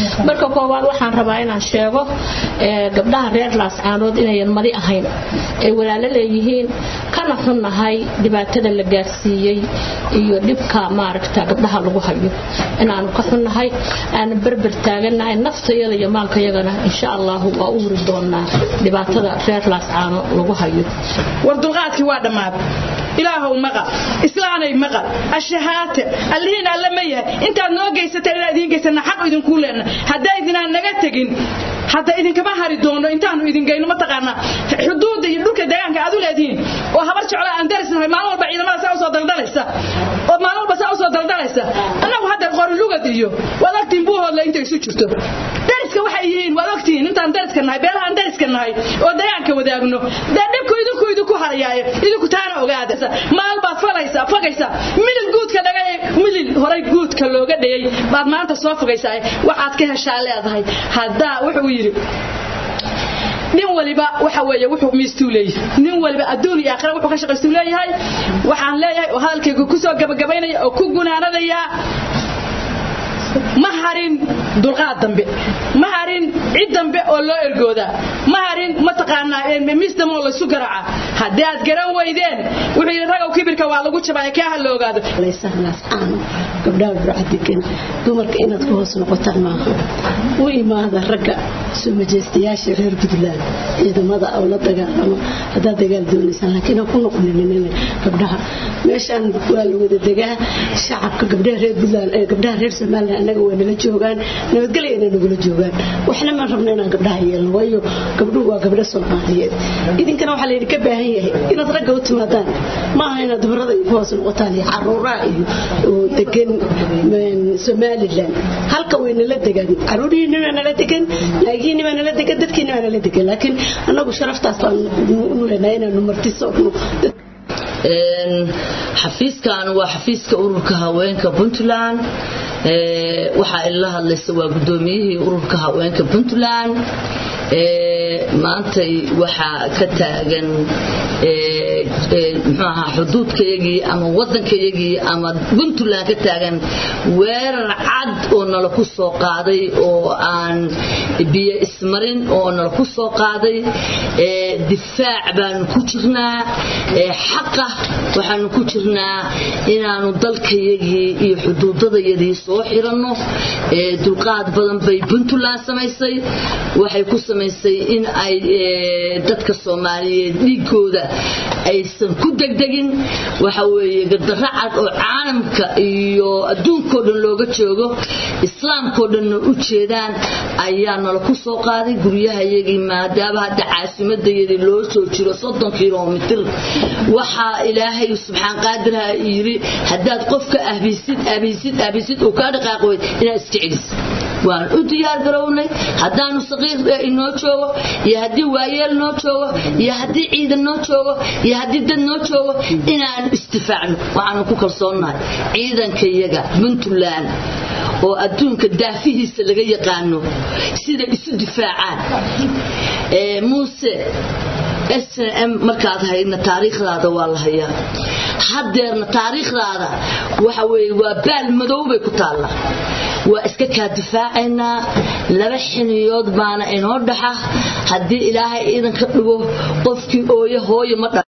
marka koowaad waxaan rabaa inaan sheego gabdhaha reer laascaanood inayan madi ahayn ay walaalo leeyihiin kana xunnahay dhibaatada la gaarsiiyey iyo dhibka maaragta gabdhaha lagu hayo inaanu ka xunnahay aanu berber taaganahay naftayada iyo maalkayagana insha allahu waa u wuri doonaa dhibaatada reer laascaano lagu hayo war dulqaadkii waa dhammaad ilaahow maqal islaanay maqal ashahaate allihiin alle ma yahay intaad noo geysateen inaan idiin geysana xaq idinkuu leenna haddaydinaan naga tegin hadda idinkama hari doono intaanu idin geyno mataqaanaa xuduudda iyo dhulka deegaanka aad u leedihiin oo habar jeclo aan darisnahay maalin walba ciidamada saa usoo daldalaysa oo maalin walba saa usoo daldalaysa annagu hadda qorilugad iyo waad ogtiin buuhoodle inta isu jirto dariska waxay yihiin waad ogtihiin intaan dariska nahay beelahaan dariska nahay oo deegaanka wadaagno dee dhibku idinku idinku harayaaye idinku taana ogaada maal baad falaysaa fogaysaa milil guudka dhagay milil horay guudka looga dhigay baad maanta soo fogaysaa waxaad ka heshaa leedahay haddaa wuxuu yidhi nin waliba waxa weeye wuxuu miistuu leeyahay nin waliba adduun iyo aakhira wuxuu ka shaqaystuu leeyahay waxaan leeyahay oo hadalkayga ku soo gabagabaynaya oo ku gunaanadayaa ma harin dulqaad dambe ma harin cid dambe oo loo ergoodaa ma harin mataqaanaa miis dambe oo laysu garaaca haddii aad garan weydeen wuxuu yidhi ragow kibirka waa lagu jabaya kaa ha la ogaado gabdhaha burcadegan dumarka inaad ku hoos noqotaan maaha u imaada ragga soo majeystayaasha reer puntland ciidamada oo la dagaalamo haddaad dagaal doonaysaan laakiin ha ku noqonin gabdhaha meeshaan waa la wada degaa shacabka gabdhaha reer puntland ee gabdhaha reer somaliland annaga waa nala joogaan nabadgelya inay nagula joogaan waxna maan rabna inaan gabdhaha yeelno waayo gabdhuhu waa gabdho soomaaliyeed idinkana waxaa laydinka baahan yahay inaad ragga u timaadaan maaha inaad dumarada ku hoos noqotaan iyo caruuraha iyo degan somalilan halka way nala degaan caruurihiinni baa nala degan naagihiinni baa nala degan dadkiinni baa nala degan laakiin annagu sharaftaas baan u leenahay inaanu martisoogno xafiiskan waa xafiiska ururka haweenka puntland waxaa ila hadlaysa waa gudoomiyihii ururka haweenka puntland maantay waxaa ka taagan mxuu ahaa xuduudkayagii ama waddankayagii ama puntland ka taagan weerar cad oo nala ku soo qaaday oo aan biyo ismarin oo nala ku soo qaaday difaac baanu ku jirnaa xaqa waxaanu ku jirnaa inaanu dalkayagii iyo xuduudadayadii soo xiranno dulqaad badan bay puntland samaysay waxay ku samaysay in ay dadka soomaaliyeed dhiigooda aysan ku degdegin waxa weeye gardarro cad oo caalamka iyo adduunkao dhan looga joogo islaamkao dhanna u jeedaan ayaa nala ku soo qaaday guryahayagii maadaama hadda caasimadayadii loo soo jiro soddon kilomitir waxaa ilaahay subxaan qaadirha yidhi haddaad qofka ahbisid ahbisid ahbisid uu kaa dhaqaaqi weyd inaad iska celis waan u diyaar garownay haddaanu saqiir inoo joogo iyo haddii waayeel noo joogo iyo haddii ciidan noo joogo iyo haddii dad noo joogo inaanu istifaacno waxaanu ku kalsoonnahay ciidankayaga puntland oo adduunka daafihiisa laga yaqaano sida isu difaacaan muuse snm markaad haydna taariikhdaada waa la hayaa haddeerna taariikhdaada waxa weye waa baal madow bay ku taalla waa iska kaa difaacaynaa laba xiniyood baana inoo dhaxa haddii ilaahay iidan ka dhigo qofkii ooye hooye ma dha